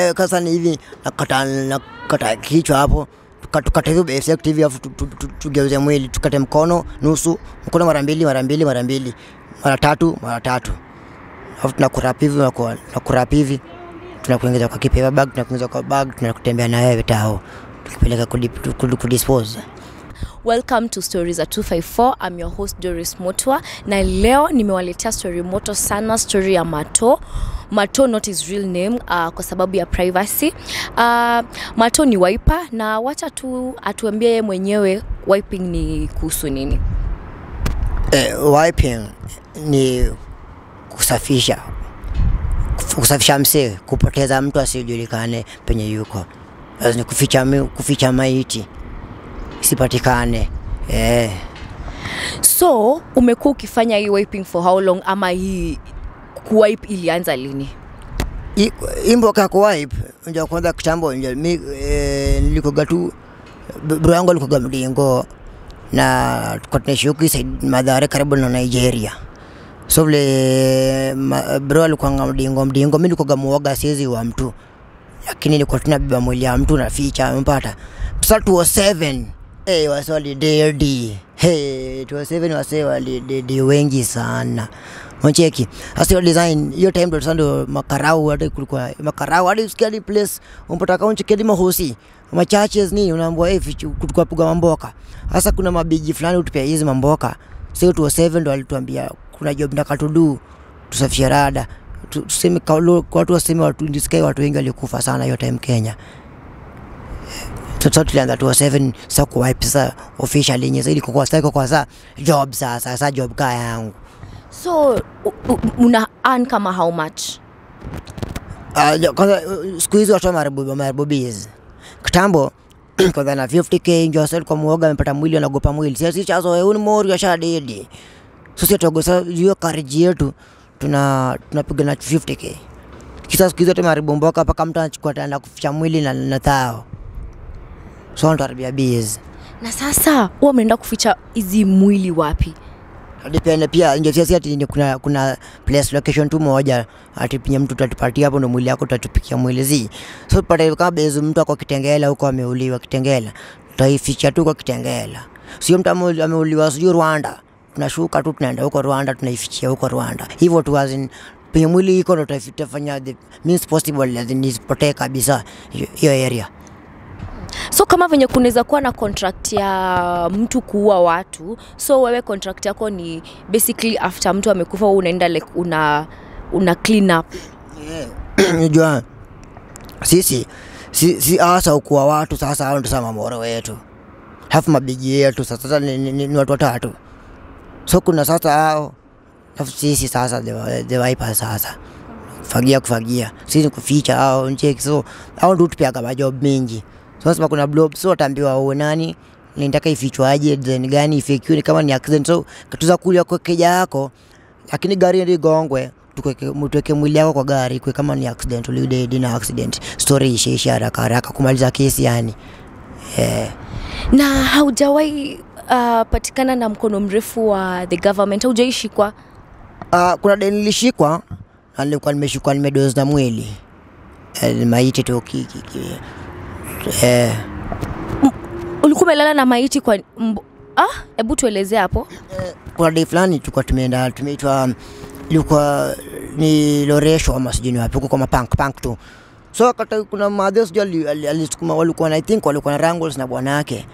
Eh, Sasa ni hivi nakata nakata kichwa hapo tuka- tukate hivyo bisect hivi afu tu- tu- tu- tugeuze mwili tukate mkono nusu mkono mara mbili mara mbili mara mbili mara tatu mara tatu afu tunakurap hivi tunaku- tunakurap hivi tunakuingiza kwa kipaper bag tunakuingiza kwa bag tunakutembea na wewe tao tukipeleka kudip- kudu- kudispose Welcome to Stories at 254. I'm your host Doris Motwa na leo nimewaletea story moto sana, story ya Mato. Mato not his real name uh, kwa sababu ya privacy. Uh, Mato ni wiper na wacha tu atuambie yeye mwenyewe wiping ni kuhusu nini. eh, wiping ni kusafisha kusafisha msee kupoteza mtu asijulikane penye yuko Lazima ni kuficha, mi- kuficha maiti isipatikane eh. So umekuwa ukifanya hii wiping for how long ama hii kuwipe ilianza lini? I- imboka kuwipe nja kwanza kitambo nja mi eh, nilikoga tu b- bro yangu alikoga mdingo na tuko tunaishi huku Said- Mathare karibu na Nigeria so vile ma- bro alikuanga mdingo mdingo mi nilikoga muoga siezi wa mtu lakini nilikuwa tunabeba mwili ya mtu naficha mpata sa 207 Hey, wase walidedi hey, 207 wase walidedi wengi sana Unacheki. Sasa hiyo design hiyo time ndo sasa ndo makarau hata kulikuwa makarau hadi usikia hadi place umpata kama unacheki hadi mahosi machaches nini unaambiwa eh hey, kulikuwa piga mamboka. Sasa kuna mabiji fulani utupia hizi mamboka. Sasa tu 7 ndo alituambia kuna job ndaka tudu tusafishe rada. Tu- Tuseme kaulo watu waseme watu ndisikai watu wengi walikufa sana hiyo time Kenya. Sasa tulianza tu 7 sasa kuwipe sasa officially yenye zaidi kwa sasa kwa sasa job sasa sasa job kaya yangu. So u- u- una earn kama how much? Uh, jo- kwanza uh, siku hizi watu wameharibubis kitambo kwanza na 50k ndio sasa kwa muoga amepata mwili anagopa mwili sasa chazo wewe ni mori asha dedi sisi tuogosa hiyo kariji yetu tuna tunapiga na 50k kisa siku hizi tumeharibu mboka mpaka mtu anachukua tena kuficha mwili na, na thao so ntaribia biz Na sasa huwa umeenda kuficha hizi mwili wapi? depende pia ndio sisi ati ni kuna kuna place location tu moja ati penye mtu tatupatia hapo ndo mwili yako tutatupikia mwili zi so pata kama bezi mtu ako Kitengela huko ameuliwa Kitengela tutaificha tu kwa Kitengela sio mtu ame- ameuliwa sijui Rwanda tunashuka tu tunaenda huko Rwanda tunaifichia huko Rwanda hivyo tu as in penye mwili iko ndo tutafanya the means possible as in isipotee kabisa hiyo- hiyo area So kama venye kunaweza kuwa na contract ya mtu kuua watu, so wewe contract yako ni basically after mtu amekufa wewe unaenda like una una clean up. unajua sisi si, si hasa ukuwa watu sasa hao ndo sasa mamoro wetu hafu mabigi yetu sasa sasa ni, ni, ni, ni watu watatu so kuna sasa hao alafu sisi sasa the, the, the vipers sasa kufagia kufagia sisi ni kuficha hao ncheki so hao ndio tupiaga majob mingi so sasa kuna blob so wataambiwa uwe nani nitaka ifichwaje design gani ifikiwe kama ni accident so katuza kulia kwa keja yako lakini gari ndio igongwe tukweke tuweke mwili yako kwa gari kwe kama ni accident ulidedi na accident story isheishe haraka haraka kumaliza kesi yani eh Na haujawahi uh, patikana na mkono mrefu wa the government, haujaishikwa Uh, kuna deni nilishikwa na nilikuwa nimeshikwa nimedozi na mwili eh, maiti tu ki- ki- ki- eh, ulikuwa umelala na maiti kwa mbo... ah, hebu tuelezee hapo. kuna dei fulani tulikuwa tumeenda tumeitwa ilikuwa ni loresho ama sijui ni wapi huko kwa mapank pank tu so kata kuna madhe sijui ali- ali- alisukuma walikuwa na I think walikuwa na wrangles na bwana yake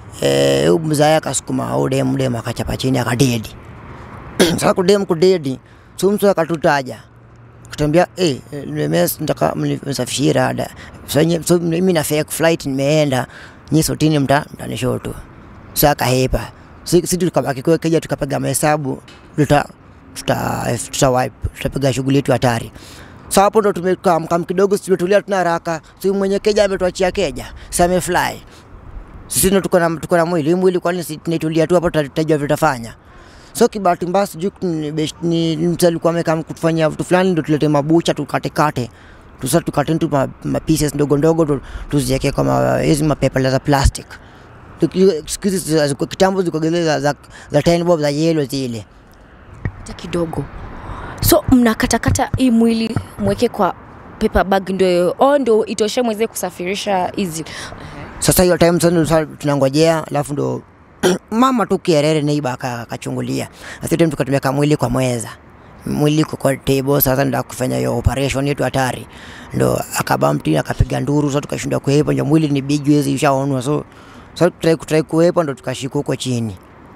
eh huyu mzaya akasukuma au dem dem akachapa chini akadedi sasa kudem kudedi so mtu akatutaja kutambia eh nimemes nataka mnisafishie rada so nye- so mimi na fake flight nimeenda nyi sotini mta mtanishow tu sasa kahepa si si tukabaki kwa keja tukapiga mahesabu tuta tuta tuta wipe tutapiga shughuli yetu hatari sasa hapo ndo tumekaa mkam kidogo tumetulia tuna haraka si mwenye keja ametuachia keja sasa amefly sisi ndo tuko na tuko na mwili Hii mwili kwani si tunaitulia tu hapo tuta- tutajua vitafanya so kibahati mbaya sijui ni best- ni ni mtu alikuwa amekaa kutufanyia vitu fulani ndo tulete mabucha tukatekate tusa tukate tu ma, ma pieces ndogo ndogo tu- tuziweke kwa ma- hizi mapepa za plastic Tuki- siku hizi za- za- kitambo zilikuwa zile za, za, za 10 bob za yellow zile hata kidogo. So mnakatakata hii mwili mweke kwa paper bag ndio oh, ndio itoshe mweze kusafirisha hizi Sasa hiyo time sasa sasa tunangojea, alafu ndo mama tu kierere neiba akachungulia. Sasa time tukatumia mwili kwa mweza mwili kwa kwa table sasa ndo kufanya hiyo operation yetu hatari, ndo akabamti akapiga nduru, sasa tukashinda kuhepa, ndio mwili ni big hizi ishaonwa, so sasa tutrai kutrai kuhepa, ndo tukashika huko chini.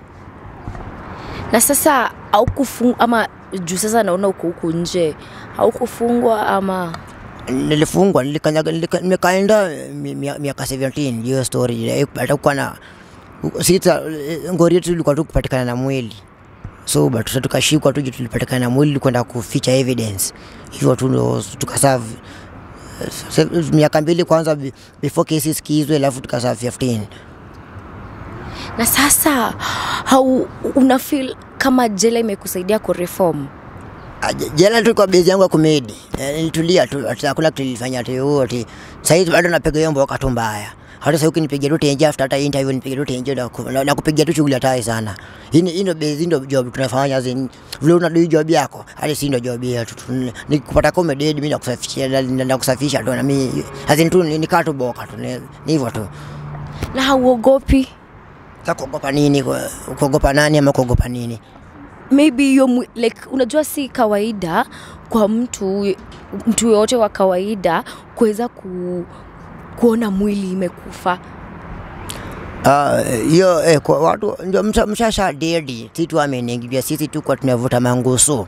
na sasa haukufungwa ama juu sasa naona uko huku nje haukufungwa ama nilifungwa nilikanyaga nilika- nimekaenda mi- mi- miaka 17 hiyo story eh, atakuwa na sita eh, ngori yetu ilikuwa tu kupatikana na mwili so but sasa tukashikwa tu juu tulipatikana na mwili kwenda kuficha evidence hivyo tu ndo tukaserve eh, se- miaka mbili kwanza be- before kesi sikizwe alafu tukaserve 15 na sasa hau una feel kama jela imekusaidia kureform Ah, je- jela tu kwa bezi yangu ya kumedi Eh, nilitulia tu ati hakuna kitu nilifanya ati oh, ati saizi bado napiga hiyo mboka tu mbaya hata sasa ukinipigia tu tenje after hata interview nipigia tu tenje na, ku- na, na kupigia tu shughuli hatari sana hii ni- hii ndio bezi ndio job tunafanya zin vile una do job yako hadi si ndio job yetu Tu- ni kupata comedy mimi nakusafishia na- na na kusafisha tu na mimi azin tu ni nikaa tu boka tu ni ni hivyo tu na hauogopi sasa kuogopa nini Ku- kuogopa nani ama kuogopa nini maybe hiyo mwi- like unajua si kawaida kwa mtu mtu yoyote wa kawaida kuweza ku, kuona mwili imekufa Ah, hiyo eh, kwa watu ndio msha- mshasha dedi si tu ameningibia sisi tu kwa tunavuta mangusu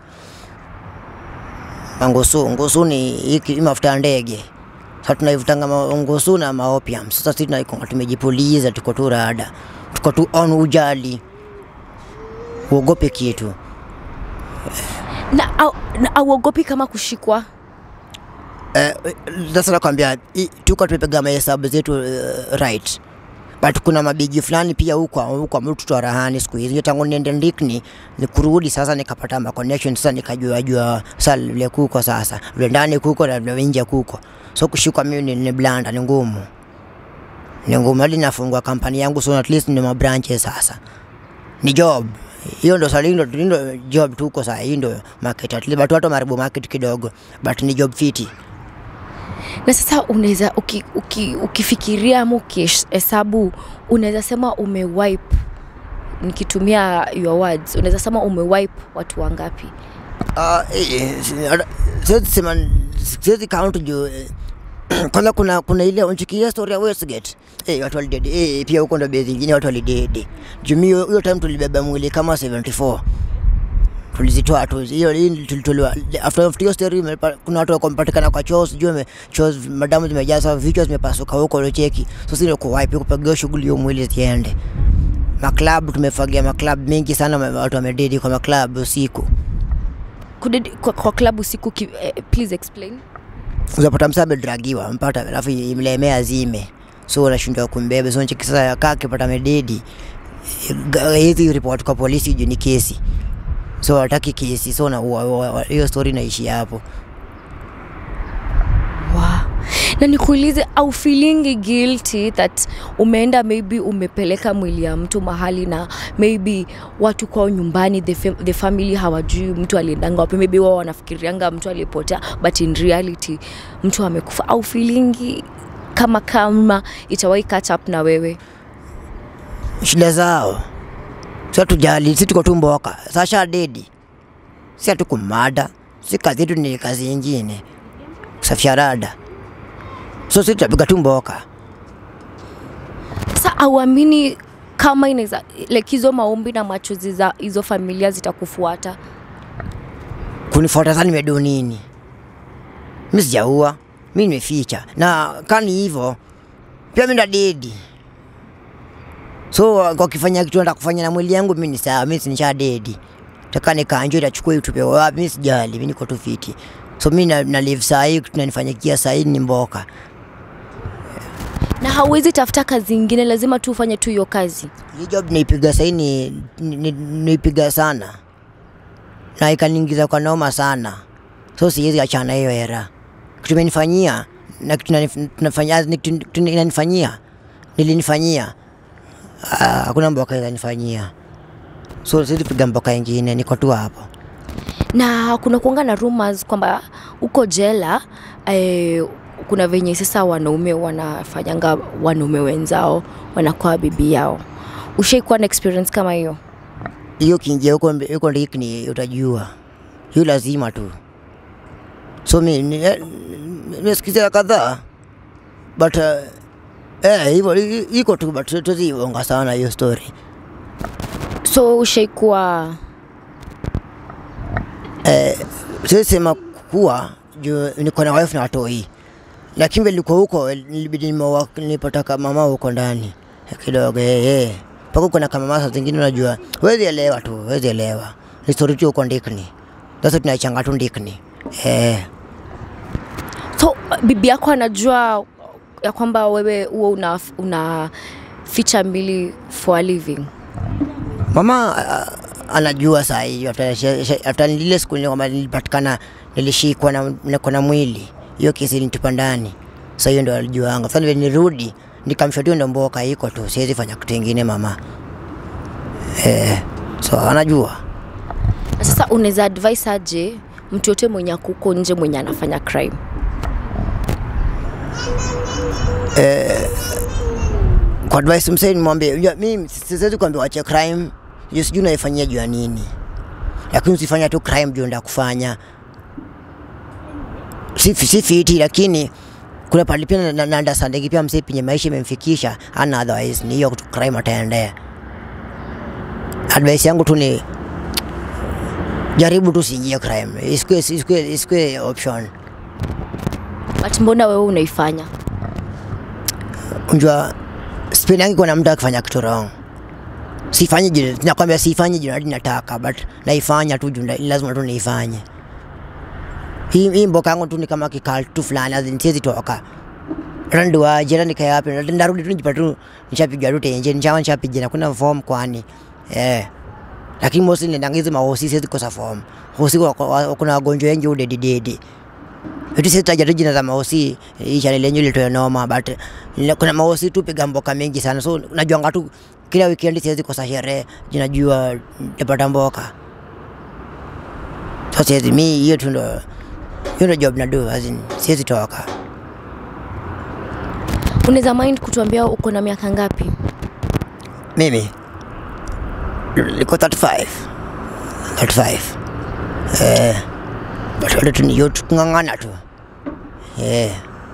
mangusu ngusu ni hiki hii mafuta ya ndege sasa tunaivutanga ma- ngusu na maopium sasa sisi tunaikonga tumejipuliza tuko tu rada tuko tu on ujali uogope kitu na au- na auogopi kama kushikwa Eh, sasa nakwambia i- tuko tumepiga mahesabu zetu uh, right but kuna mabigi fulani pia huko huko mtu tu rahani siku hizi tangu niende ndikni ni kurudi sasa nikapata ma connection sasa nikajua jua sasa vile kuko sasa vile ndani kuko na vile nje kuko so kushikwa mimi ni, ni blanda ni ngumu ni ngumu hadi nafungua kampani yangu so at least ni mabranches sasa ni job hiyo ndo sali ndo ndo job tuko sasa hii ndo market at least watu watu maribu market kidogo but ni job fiti na sasa unaweza uki, uki, ukifikiria ama ukihesabu unaweza sema umewipe nikitumia your words unaweza sema umewipe watu wangapi Ah, eh, eh, si- ara- siwezi sema siwezi count juu eh, kwanza kuna kuna ile unchikia story ya Westgate eh watu walidedi eh pia huko ndo base nyingine watu walidedi juu mimi hiyo hiyo time tulibeba mwili kama 74 tulizitoa tu hiyo hii tulitolewa after after hiyo story imepa- kuna watu wakompatikana kwa choo sijui ime- choo zi- madamu zimejaa sasa vichwa zimepasuka huko ndio cheki so sisi ndio kuwipe kupiga shughuli hiyo mwili ziende maklabu tumefagia maklabu mengi sana ma- watu wamededi kwa maklabu usiku Kudedi, kwa, kwa klabu siku ki, eh, please explain unapata msa amedragiwa mpata alafu imlemea zime so unashindwa kumbeba so nchiki sasa kaa akipata mededi ga- hizi report kwa polisi juu ni kesi so wataki kesi so na wa- wa- wa- hiyo story naishi hapo wow. na nikuulize au feeling guilty that umeenda maybe umepeleka mwili ya mtu mahali na maybe watu kwao nyumbani the, fam the family hawajui mtu aliendanga wapi maybe wao wanafikirianga mtu alipotea but in reality mtu amekufa au feeling kama kama itawahi catch up na wewe shida zao si tujali si tuko tu mboka sasha dedi si hatukumada si kazi yetu ni kazi ingine kusafisha rada so si tutapiga tu mboka sasa auamini kama inaweza like hizo maombi na machozi za hizo familia zitakufuata kunifuata sana nimedo nini mi sijaua mi nimeficha na kani hivyo pia mi ndadedi so wakifanya kitu nataka kufanya na mwili yangu mi ni sawa mi sinisha dedi taka nikanjo itachukua itupe wapi mi sijali mi niko tu fiti so mi na, na live sahii tunanifanyikia sahii ni mboka na hauwezi tafuta kazi ingine lazima tu ufanye tu hiyo kazi hii job naipiga sahii ni, ni, ni, naipiga sana na ikaniingiza kwa noma sana so siwezi achana hiyo era kitu imenifanyia na kitu inanif- tunafanya- ni kitu kitu inanifanyia nilinifanyia Ah, hakuna mboka inanifanyia so siwezi piga mboka ingine niko tu hapo na kuna kuanga na rumors kwamba uko jela eh, kuna venye sasa wanaume wanafanyanga wanaume wenzao wanakuwa bibi yao ushaikuwa na experience kama hiyo hiyo kinjia huko mbe- huko ndikni utajua hiyo lazima tu so mi ni- eh, nimesikiza kadhaa but uh, eh, hivyo i- i- iko tu but tuziibonga sana hiyo story so ushaikuwa siwezi sema kuwa juu niko na wife na watoi lakini vile nilikuwa huko nilibidi nimeoa- nilipata mama huko ndani kidogo eh, eh. mpaka uko na kama saa zingine unajua wezi elewa tu wezi elewa ni story tu huko ndikni sasa tunaichanga tu ndikni eh. so uh, bibi yako anajua ya kwamba wewe huo una, una ficha mbili for a living mama ah, anajua saa hii after she- she- after lile siku ile kwamba nilipatikana nilishikwa na niko na mwili hiyo kesi nitupa ndani sa hiyo ndo alijuanga sasa vile nirudi nikamshotia ndo mboka iko tu siwezi fanya kitu ingine mama eh, so anajua na sasa unaweza advise aje mtu yote mwenye akuko nje mwenye anafanya crime kwa advice msee nimwambie unajua mimi siwezi kuambia wache crime hiyo sijui naifanyia juu ya nini lakini usifanya tu crime juu nda kufanya si, si fiti lakini kuna pali pia na- na na understanding pia msee penye maisha imemfikisha ana otherwise ni hiyo tu crime ataendea advice yangu tu ni jaribu tu siingie crime isikue isikue isikue option but mbona wewe unaifanya unjua sipendangi kuna mtu akifanya kitu wrong sifanyi juu nakwambia sifanyi juu nadi nataka but naifanya tu juu nda- lazima tu niifanye hii hii mboka yangu tu ni kama kikal tu fulani azin siwezi toka randuaje hata nikae wapi Nda- ndarudi tu nijipata tu nishapiga tu tenje nishawa nishapiga na kuna form kwani eh lakini mosi nendanga hizi mahosi siwezi kosa form hosi wa- wa- kuna wagonjwa wengi udedidedi vitu sitaja tu jina za mahosi hii channel lenyu ilitoa noma but nile- kuna mahosi tu piga mboka mengi sana so najuanga tu kila weekend siwezi kosa sherehe jinajua tapata mboka so siwezi mi hiyo tu ndo hiyo ndo job nadu azin siwezi toka unaweza mind kutuambia uko na miaka ngapi mimi niko 35 35 eh but bado tu ni hiyo tu kung'ang'ana tu eh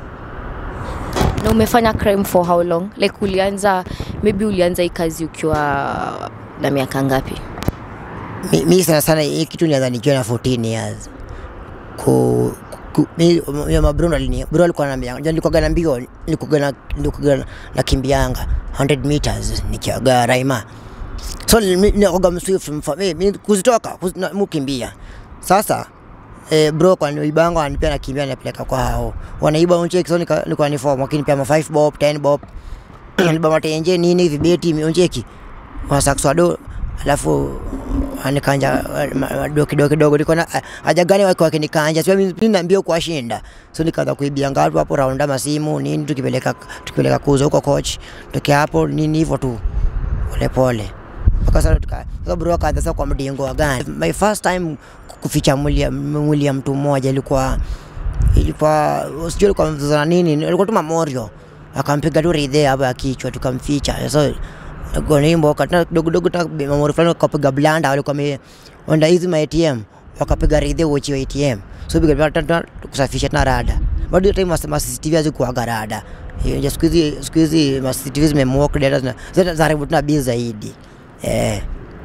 na umefanya crime for how long like ulianza maybe ulianza hii kazi ukiwa na miaka ngapi mi, mi sana sana hii kitu nianza nikiwa na 14 years ku, ku mi ya mabruno alini bro alikuwa ananiambia unajua nilikuwa na mbio nilikuwa na nilikuwa na nakimbianga 100 meters nikiaga raima so nilikuwa mswift mfa mi mi kuzitoka kuz, na, mukimbia sasa eh, bro kwa niibanga anipea nakimbia napeleka kwa hao wanaiba uncheki so nika- nilikuwa ni form lakini pia ma 5 bob 10 bob niliba matenje nini vibeti mioncheki wasakswado alafu anikanja do kidogo kidogo niko na haja gani wake wakinikanja sio mimi naambia kuwashinda so nikaanza kuibia ngatu hapo raunda masimu nini tukipeleka tukipeleka kuuza huko coach tukia hapo nini hivyo tu pole pole mpaka sasa tuka sasa bro akaanza sasa kwa mdingo wa gani my first time kuficha mwili ya- mwili ya mtu mmoja ilikuwa ilikuwa sijui ilikuwa mzozo na nini ilikuwa tu mamorio akampiga tu ridhe hapo ya kichwa tukamficha so gonimbo katana kidogo kidogo ta mamorio fulani wakapiga blanda walikuwa wameenda hizi ma ATM wakapiga ridhe uchi wa ATM so piga blanda tena kusafisha tena rada bado hiyo time mas- ma CCTV hazikuwaga rada Hiyo siku hizi siku hizi ma CCTV zimemwok data zina zina zaribu tena bii zaidi eh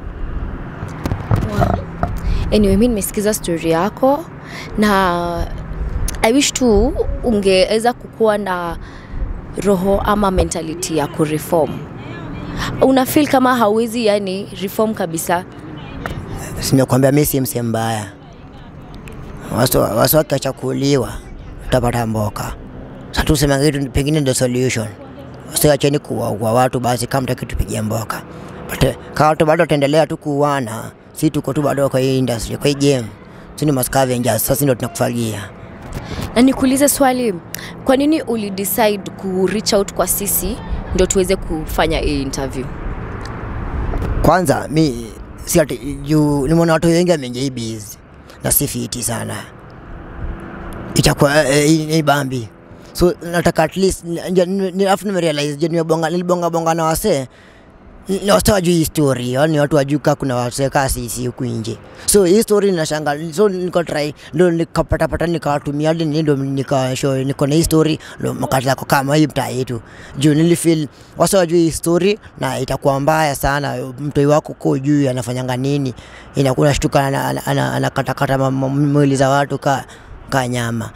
anyway mi nimesikiza story yako na i wish tu ungeweza kukuwa na roho ama mentality ya kureform una feel kama hauwezi yani reform kabisa simekwambia mi si mse mbaya Wasu- wasi wakiachakuliwa utapata mboka satusema kitu pengine ndo solution wasiacheni kuwaua watu basi kama mtaki tupigie mboka but eh, kama watu bado wataendelea tu kuuana si tuko tu bado kwa hii industry kwa hii game sini mascavengers sasa ndio tunakufagia na nikuulize swali kwa nini ulidecide ku reach out kwa sisi ndio tuweze kufanya hii interview kwanza mi si ati juu nimeona watu wengi wameingia hii biz na si fiti sana itakuwa eh, hii ni bambi so nataka at least nja- ni- ni- alafu nimerealize je nimebonga nilibonga bonga na wasee ni wase wajui hii story yani watu wajui kaa kuna wasee kaa sisi huku nje so hii story ninashanga so niko try ndo nikapatapata nikawatumia hadi ni ndo nikasho niko na hii story ndo makati yako kama hii mtaa yetu juu nilifeel wase wajui hii story na itakuwa mbaya sana mtoi wako ko juu anafanyanga nini inakuwa nashtuka ana- ana- ana- anakatakata ma- ma- mwili za watu ka, ka nyama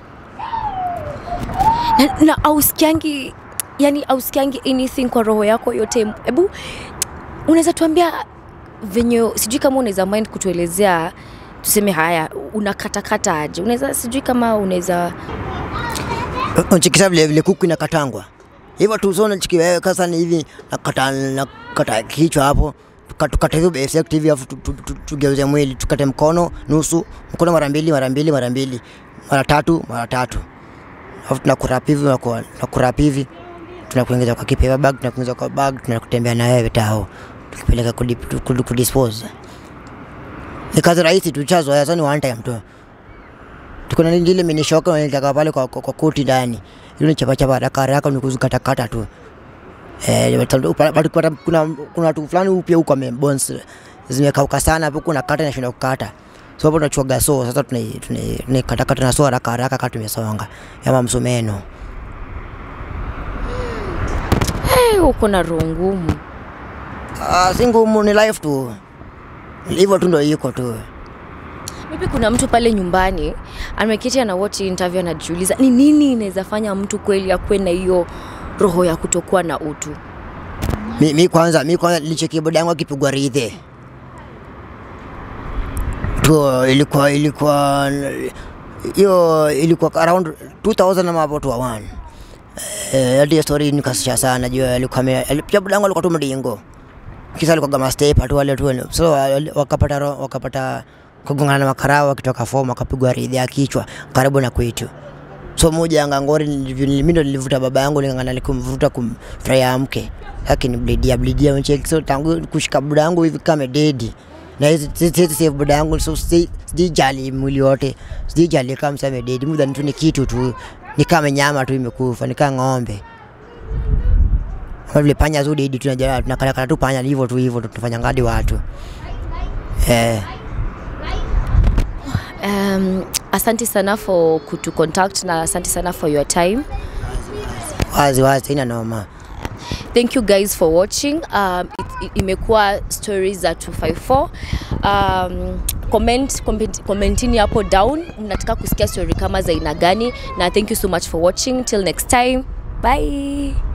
na, na ausikiangi yani ausikiangi anything kwa roho yako yote hebu unaweza tuambia venye sijui kama unaweza mind kutuelezea tuseme haya unakatakata aje unaweza sijui kama unaweza unachikisa vile vile kuku inakatangwa hivyo tu so nachikiwa kasa ni hivi nakata nakata kichwa hapo tuka- tukate hivyo bisect hivi afu tu- tu- tu- tugeuze mwili tukate mkono nusu mkono mara mbili mara mbili mara mbili mara tatu mara tatu afu tunakurap hivi tunaku- tunakurap hivi tunakuingiza kwa kipepa bag tunakuingiza kwa bag tunakutembea na wewe tao tukipeleka kudip- kudu- kudispose ni kazi rahisi tuchazoea sasa ni one time tu tuko na lingine minishoka nilitaka pale kwa, kwa, kwa koti ndani ile ni chapa chapa haraka haraka ni kuzikatakata tu eh watu- pa- pa- pa- kuna kuna watu fulani upya huko amebones zimekauka sana hapo kuna kata na shinda kukata so hapo tunachuaga so sasa tuna tuna tunakatakata na so haraka haraka kama tumesonga kama msumeno hey, uko na roho ngumu ah si ngumu ni life tu hivyo tu ndio iko tu maybe kuna mtu pale nyumbani ameketi ana watch interview anajiuliza ni nini inaweza fanya mtu kweli akuwe na hiyo roho ya kutokuwa na utu mi, mi kwanza mi kwanza nilichekia boda yangu akipigwa ridhe tu ilikuwa ilikuwa hiyo ilikuwa around 2000 ama hapo tu one eh hadi hiyo story nikasisha sana juu alikuwa ame- ali- pia boda yangu alikuwa tu mdingo kisa alikuwa kama step tu wale tu so wali- wakapata ro- wakapata kugongana na makarao wakitoka form wakapigwa ridhe ya kichwa karibu na kwetu so moja angangori mimi ndo nilivuta baba yangu ningangana nikumvuta kumfurahia mke lakini bledia bledia mcheki so tangu kushika buda yangu hivi kama dedi na hizi hizi save buda yangu so si- sijali mwili wote sijali kama msame dedi muda tu ni kitu tu ni kama nyama tu imekufa ni kama ng'ombe kama vile panya tu dedi tunajua tunakatakata tu panya hivyo tu hivyo tu tunafanya ngadi watu eh um, asante sana for kutu contact na asante sana for your time wazi wazi ina noma thank you guys for watching um, it, it, imekuwa stories za 254 um, comment, comment, commentini hapo down mnataka kusikia story kama za aina gani na thank you so much for watching till next time bye